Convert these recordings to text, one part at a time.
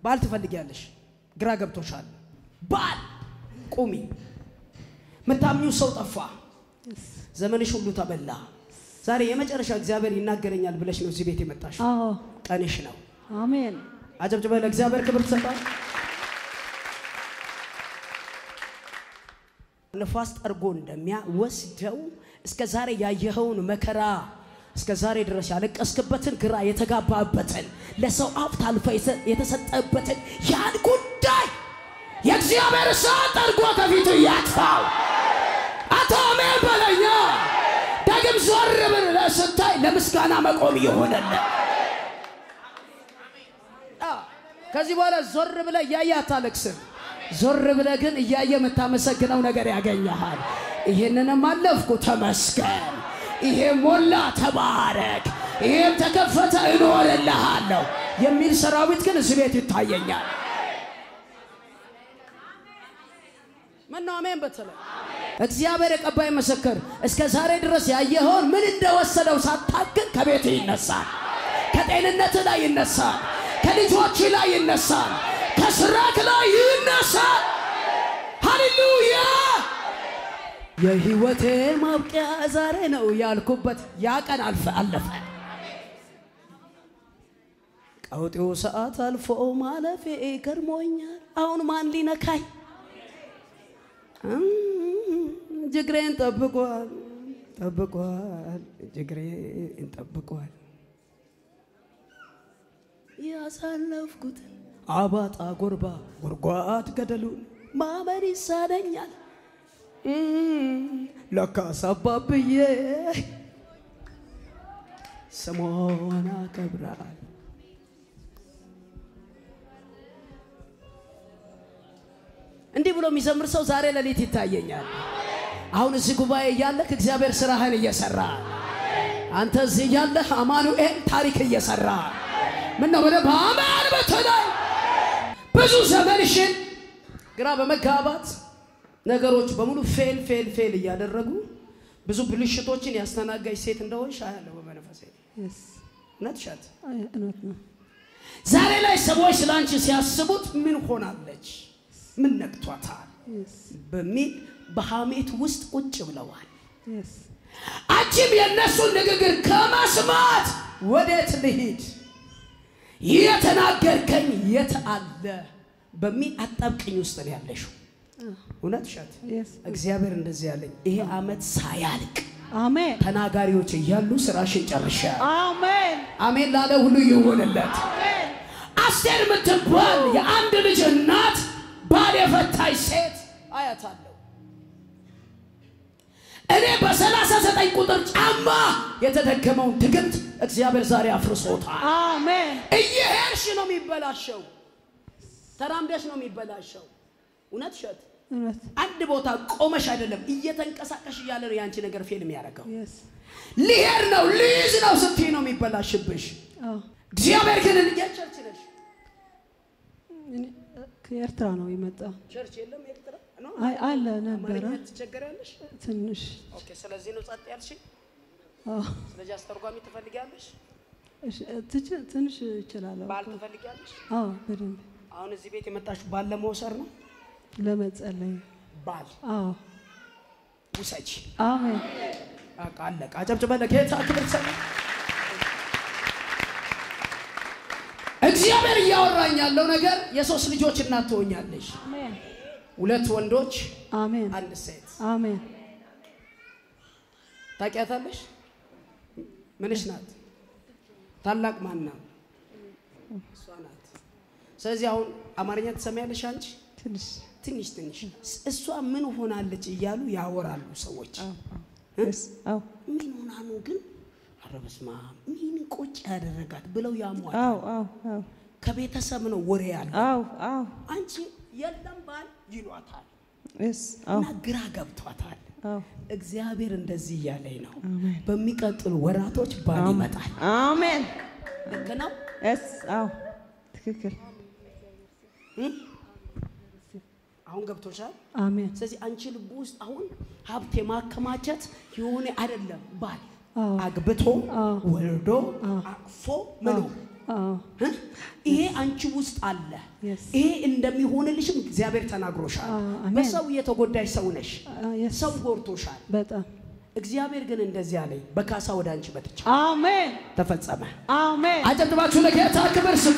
ባል ትፈልጊያለሽ፣ ግራ ገብቶሻል። ባል ቁሚ። ምታምኙ ሰው ጠፋ፣ ዘመንሽ ሁሉ ተበላ። ዛሬ የመጨረሻ እግዚአብሔር ይናገረኛል ብለሽ ነው እዚህ ቤት የመጣሽ። አዎ ቀንሽ ነው። አሜን አጨብጭበ ለእግዚአብሔር ክብር ትሰጣል። ነፋስ ጠርጎ እንደሚያወስደው እስከ ዛሬ ያየኸውን መከራ እስከ ዛሬ ድረስ ያለቀስክበትን ግራ የተጋባበትን ለሰው ሀብት አልፈ የተሰጠበትን ያን ጉዳይ የእግዚአብሔር እሳት ጠርጎ ከፊቱ ያጥፋው። አቶ አሜን በለኛ። ዳግም ዞር ብለህ ስታይ ለምስጋና መቆም ይሆነልህ። ከዚህ በኋላ ዞር ብለህ እያየ አታለቅስም። ዞር ብለህ ግን እያየ የምታመሰግነው ነገር ያገኘሃል። ይህንንም አለፍኩ ተመስገን፣ ይሄም ሞላ ተባረክ፣ ይሄም ተከፈተ እኖርልሃለሁ የሚል ሰራዊት ግን እዚህ ቤት ይታየኛል። ምነው አሜን በተለይ እግዚአብሔር የቀባይ ምስክር እስከ ዛሬ ድረስ ያየኸውን ምን እንደወሰደው ሳታግን ከቤት ይነሳል፣ ከጤንነት ላይ ይነሳል፣ ከልጆች ላይ ይነሳል፣ ከስራክ ላይ ይነሳል። ሃሌሉያ! የህይወቴ ማብቂያ ዛሬ ነው ያልኩበት ያ ቀን አልፈ አለፈ። ቀውጤው ሰዓት አልፎ ማለፌ ገርሞኛል። አሁን ማን ሊነካኝ? ጅግሬን ጠብቋል ጠብቋል ጅግሬን ጠብቋል። ያሳለፍኩትን አባጣ ጎርባ ጉርጓድ ገደሉን ማመን ይሳነኛል። ለካስ አባብዬ ስሟን አከብራል። እንዲህ ብሎ የሚዘምር ሰው ዛሬ ሌሊት ይታየኛል። አሁን እዚህ ጉባኤ እያለህ እግዚአብሔር ስራህን እየሰራ አንተ እዚህ እያለህ አማኑኤል ታሪክ እየሰራ ምን ነው ወደ በአማን በተለይ ብዙ ዘመንሽን ግራ በመጋባት ነገሮች በሙሉ ፌል ፌል ፌል እያደረጉ ብዙ ብልሽቶችን ያስተናጋጅ ሴት እንደሆንሽ አያለሁ በመንፈሴ። Yes. እውነት እሸት አይ፣ እውነት ነው። ዛሬ ላይ ሰዎች ስለ አንቺ ሲያስቡት ምን ሆናለች፣ ምን ነክቷታል Yes. በሚል በሐሜት ውስጥ ቁጭ ብለዋል። Yes. አንቺም የእነሱን ንግግር ከመስማት ወዴት ልሂድ፣ የተናገርከኝ የት አለ በሚል አጣብቅኝ ውስጥ ነው ያለሽው። እውነት እሸት Yes. እግዚአብሔር እንደዚህ ያለኝ ይሄ ዓመት ሳያልቅ አሜን ተናጋሪዎች እያሉ ስራሽን ጨርሻ አሜን አሜን ላለ ሁሉ ይሁንለት። አሜን አስቴር የምትባል የአንድ ልጅ እናት ባል የፈታች ሴት አያታለሁ። እኔ በሰላሳ ዘጠኝ ቁጥር ጫማ የተደገመውን ድግምት እግዚአብሔር ዛሬ አፍርሶታል። አሜን እየሄድሽ ነው የሚበላሸው፣ ተራምደሽ ነው የሚበላሸው። እውነት እሸት እውነት አንድ ቦታ ቆመሽ አይደለም እየተንቀሳቀሽ እያለ ነው የአንቺ ነገር ፌል የሚያደርገው። Yes. ሊሄድ ነው ልይዝ ነው ስትይ ነው የሚበላሽብሽ። አዎ እግዚአብሔር ግን የቸርች ነሽ። እኔ ከኤርትራ ነው የመጣው። ቸርች የለም ኤርትራ ነው? አይ አለ ነበረ አማርኛ ትቸገሪያለሽ? ትንሽ ኦኬ። ስለዚህ ነው ጸጥ ያልሽ። አዎ ስለዚህ አስተርጓሚ ትፈልጊያለሽ? እሺ፣ ትች- ትንሽ እችላለሁ። ባል ትፈልጊያለሽ? አዎ በደንብ አሁን እዚህ ቤት የመጣችሁ ባል ለመውሰድ ነው። ለመጸለይ ባል አዎ ውሰጂ። አሜን በቃ አለቀ። አጨብጭበ ለጌታ ክብር ሰጥ። እግዚአብሔር እያወራኝ ያለው ነገር የሶስት ልጆች እናት ትሆኛለሽ። አሜን ሁለት ወንዶች፣ አሜን አንድ ሴት። አሜን ታውቂያታለሽ? ምንሽ ናት? ታላቅ ማን ነው? እሷ ናት። ስለዚህ አሁን አማርኛ ትሰሚያለሽ አንቺ? ትንሽ ትንሽ ትንሽ እሷ ምን ሆናለች እያሉ ያወራሉ ሰዎች። አዎ እ? Yes. አዎ ምን ሆና ነው ግን? ኧረ በስመ አብ ምን ቁጭ ያደረጋት ብለው ያሟል። አዎ አዎ አዎ ከቤተሰብ ነው ወሬ ያለ። አዎ አዎ አንቺ የለም ባል ይሏታል Yes. አዎ እና ግራ ገብቷታል። አዎ እግዚአብሔር እንደዚህ እያለኝ ነው፣ አሜን በሚቀጥሉ ወራቶች ባል ይመጣል። አሜን ልክ ነው። Yes. አዎ ትክክል እ? አሁን ገብቶሻል። አሜን ስለዚህ አንቺ ልብ ውስጥ አሁን ሀብት የማከማቸት የሆነ አይደለም ባል አዎ አግብቶ አዎ ወልዶ አዎ አቅፎ ምኑ አዎ እ? ይሄ አንቺ ውስጥ አለ። Yes. ይሄ እንደሚሆንልሽም እግዚአብሔር ተናግሮሻል። አዎ፣ አሜን። በሰው የተጎዳሽ ሰው ነሽ። አዎ፣ yes። ሰው ጎርቶሻል። በጣም እግዚአብሔር ግን እንደዚህ አለኝ፣ በካሳ ወደ አንቺ መጥቻ አሜን ተፈጸመ። አሜን አጨብጭባችሁ ለጌታ ክብር ስጡ።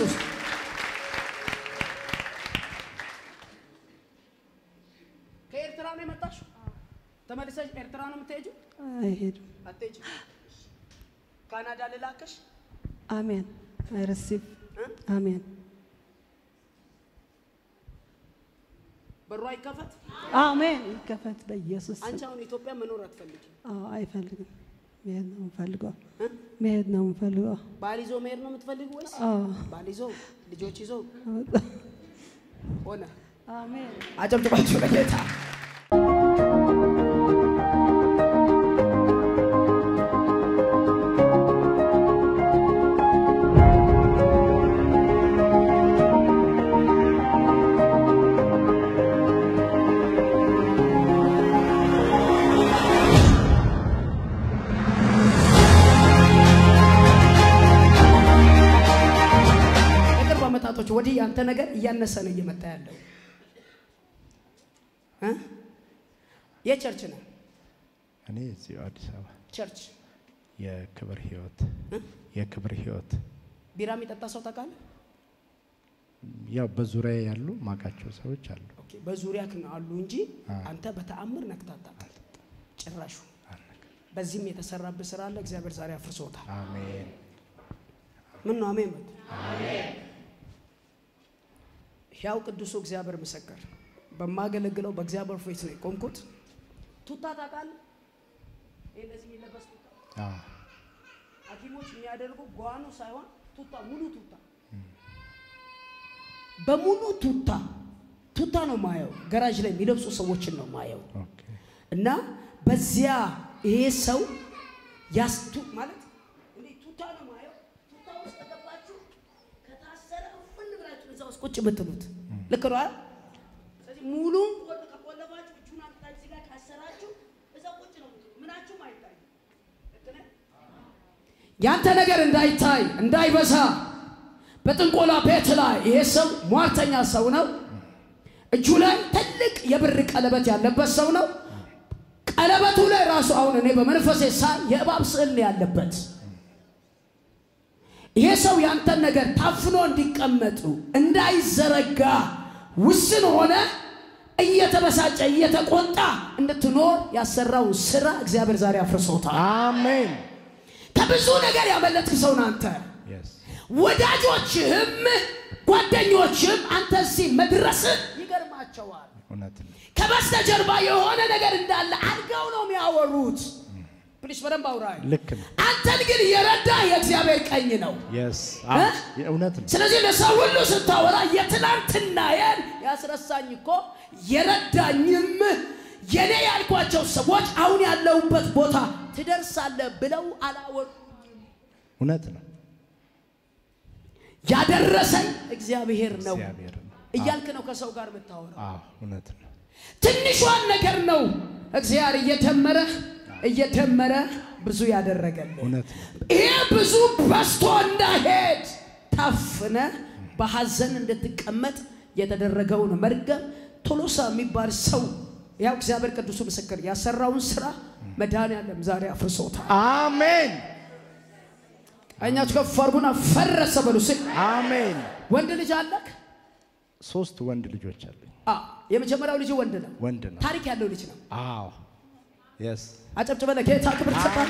ከኤርትራ ነው የመጣሽው? ተመልሰሽ ኤርትራ ነው የምትሄጂው? አይሄድም አትሄጂም። ካናዳ ልላከሽ? አሜን አይ ሪሲቭ እ? አሜን በሩ አይከፈት። አሜን ይከፈት በኢየሱስ ስም አንቺ አሁን ኢትዮጵያ መኖር አትፈልጊም። አዎ አይፈልግም መሄድ ነው የምፈልገው እ? መሄድ ነው የምፈልገው ባል ይዞ መሄድ ነው የምትፈልጊው ወይስ አዎ ባል ይዞ ልጆች ይዞ በጣም ሆነ? አሜን አጨብጭባችሁ ለጌታ የቅርብ ዓመታቶች ወዲህ ያንተ ነገር እያነሰ ነው እየመጣ ያለው እ? የቸርች ነው እኔ እዚሁ አዲስ አበባ ቸርች የክብር ህይወት እ? የክብር ህይወት ቢራ የሚጠጣ ሰው ታውቃለህ? ያው በዙሪያ ያሉ ማቃቸው ሰዎች አሉ። ኦኬ፣ በዙሪያክ ነው አሉ እንጂ አ። አንተ በተአምር ነክታታ ጭራሹ በዚህም የተሰራብህ ስራ አለ። እግዚአብሔር ዛሬ አፍርሶታል። አሜን ምን ነው አሜን በል። ሕያው ቅዱሱ እግዚአብሔር ምስክር፣ በማገለግለው በእግዚአብሔር ፊት ነው የቆምኩት። ቱታ ታውቃለህ? ይሄ እንደዚህ የሚለበስ ቱታ አዎ፣ ሐኪሞች የሚያደርጉ ጓኑ ሳይሆን ቱታ ሙሉ ቱታ በሙሉ ቱታ ቱታ ነው ማየው። ገራጅ ላይ የሚለብሱ ሰዎችን ነው ማየው። ኦኬ እና በዚያ ይሄ ሰው ያስቱ ማለት እንዴ ቱታ ነው ማየው። ቱታ ውስጥ ከገባችሁ ከታሰረ እፍን ብላችሁ እዛ ውስጥ ቁጭ የምትሉት ልክ ነው አይደል? ስለዚህ ሙሉን ቆል ከቆለፋችሁ እጁን አምጥታችሁ እዚህ ጋር ካሰራችሁ እዛ ቁጭ ነው የምትሉት። ምናችሁም አይታይም። ልክ ነህ? ያንተ ነገር እንዳይታይ እንዳይበዛ በጥንቆላ ቤት ላይ ይሄ ሰው ሟርተኛ ሰው ነው። እጁ ላይ ትልቅ የብር ቀለበት ያለበት ሰው ነው። ቀለበቱ ላይ ራሱ አሁን እኔ በመንፈሴ ሳይ የእባብ ስዕል ነው ያለበት። ይሄ ሰው ያንተን ነገር ታፍኖ እንዲቀመጡ እንዳይዘረጋ ውስን ሆነ እየተበሳጨ እየተቆጣ እንድትኖር ያሰራው ስራ እግዚአብሔር ዛሬ አፍርሶታል። አሜን ከብዙ ነገር ያመለጥክ ሰው ነህ አንተ። የስ ወዳጆችህም ጓደኞችህም አንተ እዚህ መድረስህ ይገርማቸዋል። እውነት ነው። ከበስተጀርባ የሆነ ነገር እንዳለ አድርገው ነው የሚያወሩት። ፕሊስ በደንብ አውራኝ። ልክ ነው። አንተን ግን የረዳ የእግዚአብሔር ቀኝ ነው። የስ እ? እውነት ነው። ስለዚህ ለሰው ሁሉ ስታወራ የትናንትናዬን ያስረሳኝ እኮ የረዳኝም የኔ ያልኳቸው ሰዎች አሁን ያለሁበት ቦታ ትደርሳለህ ብለው አላወሩ። እውነት ነው። ያደረሰኝ እግዚአብሔር ነው እግዚአብሔር ነው። እያልክ ነው ከሰው ጋር የምታወራው። አዎ እውነት ነው። ትንሿን ነገር ነው እግዚአብሔር እየደመረ እየደመረ ብዙ ያደረገልህ። እውነት ነው። ይሄ ብዙ በስቶ እንዳሄድ ታፍነ በሐዘን እንድትቀመጥ የተደረገውን መርገም ቶሎሳ የሚባል ሰው ያው እግዚአብሔር ቅዱሱ ምስክር ያሰራውን ስራ መድኃኔዓለም ዛሬ አፍርሶታል። አሜን ቀኛችሁ ከፍ አድርጉና ፈረሰ በሉ። ስ አሜን። ወንድ ልጅ አለክ? ሶስት ወንድ ልጆች አሉኝ። አ የመጀመሪያው ልጅ ወንድ ነው። ወንድ ነው። ታሪክ ያለው ልጅ ነው። አዎ የስ አጨብጭበ ለጌታ ክብር ትሰጣል።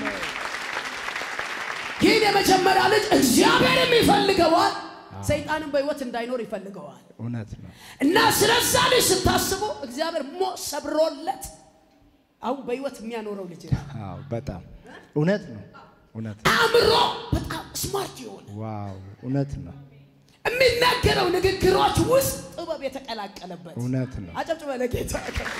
ይህን የመጀመሪያ ልጅ እግዚአብሔርም ይፈልገዋል፣ ሰይጣንም በህይወት እንዳይኖር ይፈልገዋል። እውነት ነው። እና ስለዛ ልጅ ስታስቡ እግዚአብሔር ሞ ሰብሮለት አሁን በህይወት የሚያኖረው ልጅ ነው። አዎ በጣም እውነት ነው። እውነት ነው። አእምሮ በጣም ስማርት የሆነ ዋው እውነት ነው። የሚናገረው ንግግሮች ውስጥ ጥበብ የተቀላቀለበት እውነት ነው። አጨብጭበ ለጌታ ክብር።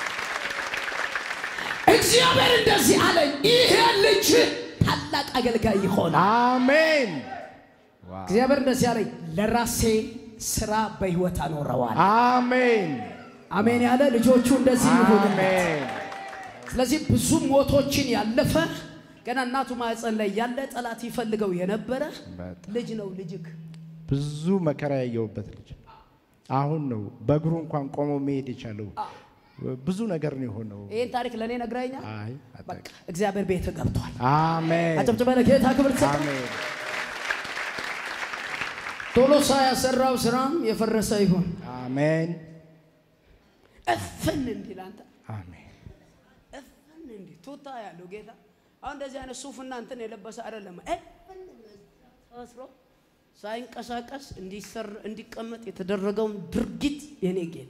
እግዚአብሔር እንደዚህ አለኝ፣ ይሄ ልጅ ታላቅ አገልጋይ ይሆናል። አሜን ዋው እግዚአብሔር እንደዚህ አለኝ፣ ለራሴ ስራ በህይወት አኖረዋል። አሜን አሜን ያለ ልጆቹ እንደዚህ ይሆኑለት። አሜን ስለዚህ ብዙ ሞቶችን ያለፈ ገና እናቱ ማህፀን ላይ ያለ ጠላት ይፈልገው የነበረ በጣም ልጅ ነው ልጅክ ብዙ መከራ ያየሁበት ልጅ አሁን ነው በእግሩ እንኳን ቆሞ መሄድ የቻለው። ብዙ ነገር ነው የሆነው። ይህን ታሪክ ለእኔ ነግረኛል። አይ በቃ አታውቅም። እግዚአብሔር ቤት ገብቷል። አሜን አጨብጭበ ለጌታ ክብር ትሰጥ። አሜን ቶሎሳ ያሰራው ስራም የፈረሰ ይሁን። አሜን እፍን እንዲል አንተ አሜን እፍን እንዲል ቱታ ያለው ጌታ አሁን እንደዚህ አይነት ሱፍና እንትን የለበሰ አይደለም። እፍን ታስሮ ሳይንቀሳቀስ እንዲሰር እንዲቀመጥ የተደረገውን ድርጊት የኔ ጌታ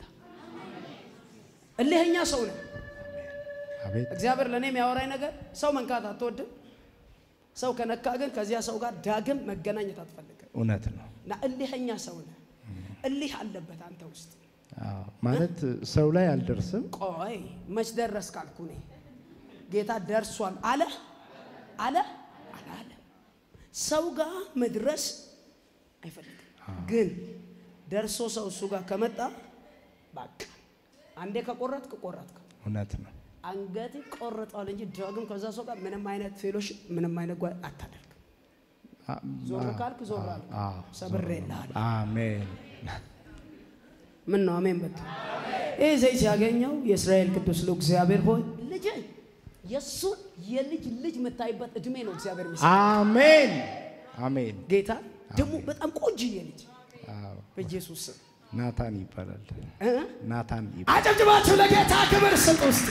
እልህኛ ሰው ነው። አቤት እግዚአብሔር ለእኔ የሚያወራኝ ነገር ሰው መንካት አትወድም። ሰው ከነካ ግን ከዚያ ሰው ጋር ዳግም መገናኘት አትፈልግም። እውነት ነው። እና እልህኛ ሰው ነህ። እልህ አለበት አንተ ውስጥ። አዎ፣ ማለት ሰው ላይ አልደርስም። ቆይ መች ደረስ ካልኩ እኔ ጌታ ደርሷል አለ አለ አላለ። ሰው ጋር መድረስ አይፈልግም። ግን ደርሶ ሰው እሱ ጋር ከመጣ በቃ አንዴ ከቆረጥክ ቆረጥክ። እውነት ነው። አንገት ቆርጠዋል እንጂ ዳግም ከዛ ሰው ጋር ምንም አይነት ፌሎሽፕ ምንም አይነት ጓ አታደርግም። አ- ዞር አ- ካልክ ዞር አልክ። አዎ፣ ሰብሬልሃል። አሜን ምን ነው አሜን በቃ ይህ ዘይት ሲያገኘው የእስራኤል ቅዱስ ልዑል እግዚአብሔር ሆይ ልጅ የእሱን የልጅ ልጅ የምታይበት እድሜ ነው እግዚአብሔር ሚስ አሜን አሜን። ጌታ ደግሞ በጣም ቆንጅዬ ልጅ አዎ፣ በኢየሱስ ስም ናታን ይባላል። እ? ናታን ይባላል። አጨብጭባችሁ ለጌታ ክብር ስጥ። ውስጥ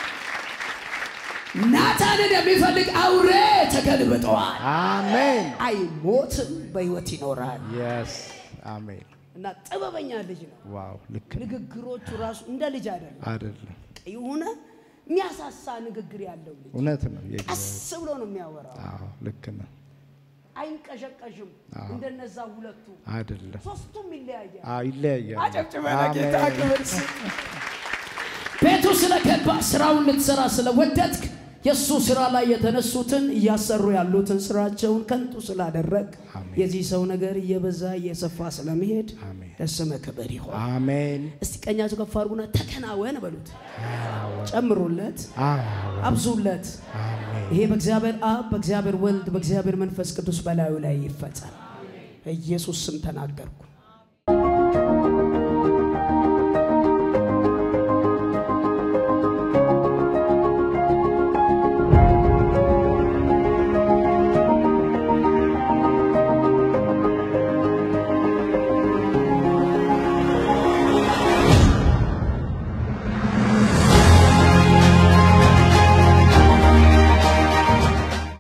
ናታንን የሚፈልግ አውሬ ተገልብጠዋል። አሜን አይሞትም፣ በሕይወት ይኖራል። የስ አሜን። እና ጥበበኛ ልጅ ነው። ዋው ልክ ነው። ንግግሮቹ ራሱ እንደ ልጅ አይደለም። አይደለም የሆነ የሚያሳሳ ንግግር ያለው ልጅ እውነት ነው። ቀስ የእግዚአብሔር ብሎ ነው የሚያወራው። አዎ ልክ ነው። አይንቀሸቀሽም። አዎ። እንደነዛ ሁለቱ አይደለም ሶስቱም ይለያያል። አዎ ይለያያል። አጨብጭበ ለጌታ አሜን። ክብር ስጥ። ቤቱ ስለገባ ስራውን ልትሰራ ስለወደድክ የእሱ ስራ ላይ የተነሱትን እያሰሩ ያሉትን ስራቸውን ከንቱ ስላደረግ አሜን። የዚህ ሰው ነገር እየበዛ እየሰፋ ስለመሄድ አሜን ለስምህ ክብር ይሆን። አሜን እስቲ ቀኛቸው ከፍ አድርጉና ተከናወን በሉት። ጨምሩለት፣ አዎ አብዙለት። አሜን ይሄ በእግዚአብሔር አብ፣ በእግዚአብሔር ወልድ፣ በእግዚአብሔር መንፈስ ቅዱስ በላዩ ላይ ይፈጸም። ኢየሱስ ስም ተናገርኩ።